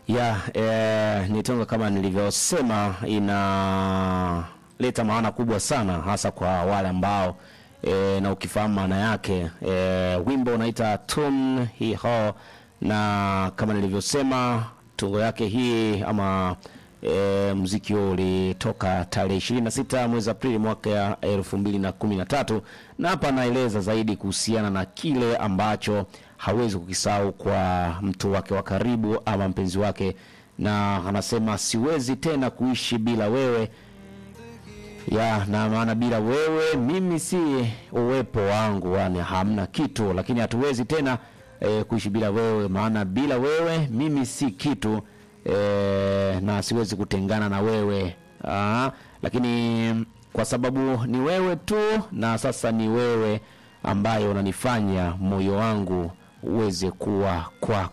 ya eh, ni tungo kama nilivyosema inaleta maana kubwa sana hasa kwa wale ambao eh, na ukifahamu maana yake eh, wimbo unaita tun hi ho na kama nilivyosema tungo yake hii ama e, mziki huo ulitoka tarehe 26 mwezi Aprili mwaka ya elfu mbili na kumi na tatu na hapa anaeleza zaidi kuhusiana na kile ambacho hawezi kukisahau kwa mtu wake wa karibu ama mpenzi wake, na anasema siwezi tena kuishi bila wewe ya na maana bila wewe mimi si uwepo wangu, yani hamna kitu, lakini hatuwezi tena e, kuishi bila wewe, maana bila wewe mimi si kitu e, na siwezi kutengana na wewe Aa, lakini kwa sababu ni wewe tu, na sasa ni wewe ambaye unanifanya moyo wangu uweze kuwa kwako.